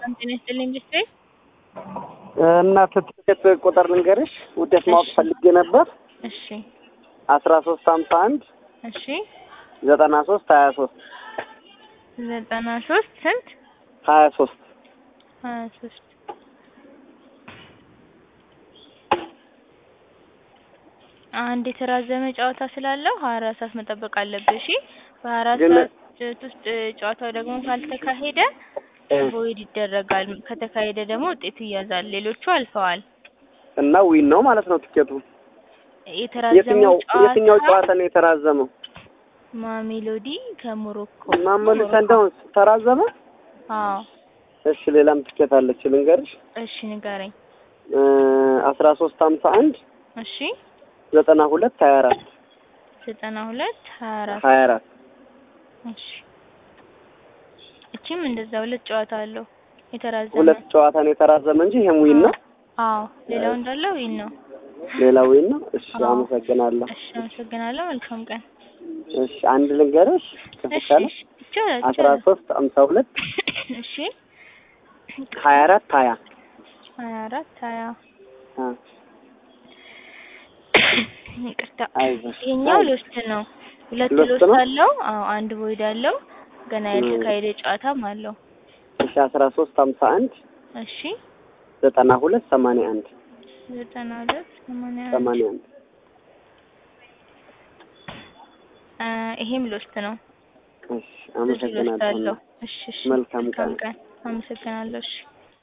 ሰላም ጤና ይስጥልኝ ብስትይ እናት ትኬት ቁጥር ልንገርሽ ውዴት ማወቅ ፈልጌ ነበር። እሺ አስራ ሶስት ሀምሳ አንድ እሺ ዘጠና ሶስት ሀያ ሶስት ዘጠና ሶስት ስንት ሀያ ሶስት ሀያ ሶስት አንድ የተራዘመ ጨዋታ ስላለው ሀያ አራት ሰዓት መጠበቅ አለብህ። እሺ በሀያ አራት ግን- ሰዓት ውስጥ ጨዋታው ደግሞ ካልተካሄደ ቮይድ ይደረጋል። ከተካሄደ ደግሞ ውጤቱ ይያዛል። ሌሎቹ አልፈዋል። እና ዊን ነው ማለት ነው ትኬቱ። የተራዘመው የትኛው የትኛው ጨዋታ ጨዋታ ነው የተራዘመው? ማሜሎዲ ከሞሮኮ ማመሉ ሰንዳውንስ ተራዘመ። አዎ እሺ ሌላም ትኬት አለች ልንገርሽ። እሺ ንገረኝ። አስራ ሶስት ሀምሳ አንድ እሺ ዘጠና ሁለት ሀያ አራት ዘጠና ሁለት ሀያ አራት ሀያ አራት እሺ እቺም እንደዛ ሁለት ጨዋታ አለው የተራዘመ ሁለት ጨዋታ ነው የተራዘመ እንጂ ይሄም ዊን ነው። አዎ ሌላው እንዳለው ዊን ነው። ሌላ ዊን ነው። እሺ አዎ። አመሰግናለሁ። እሺ አመሰግናለሁ። መልካም ቀን። እሺ አንድ ልንገርሽ እሺ ከተቻለ እሺ ይቻላል አስራ ይቻላል። ሶስት ሀምሳ ሁለት እሺ ሀያ አራት ሀያ ሀያ አራት ሀያ አ ይቅርታ አይዞሽ ይሄኛው ሎስት ነው። ሁለት ሎስት ሎስት ነው? አለው። አዎ አንድ ቮይድ አለው። ገና ም። ያልተካሄደ ጨዋታም አለው። እሺ አስራ ሶስት ሀምሳ አንድ እሺ ዘጠና ሁለት ሰማንያ አንድ ዘጠና ሁለት ሰማንያ አንድ ሰማንያ አንድ አ ይሄም ሎስት ነው። እሺ ብዙ ሎስት አለው። አመሰግናለሁ። እሺ እሺ መልካም ቀን። ቀን። አመሰግናለሁ። እሺ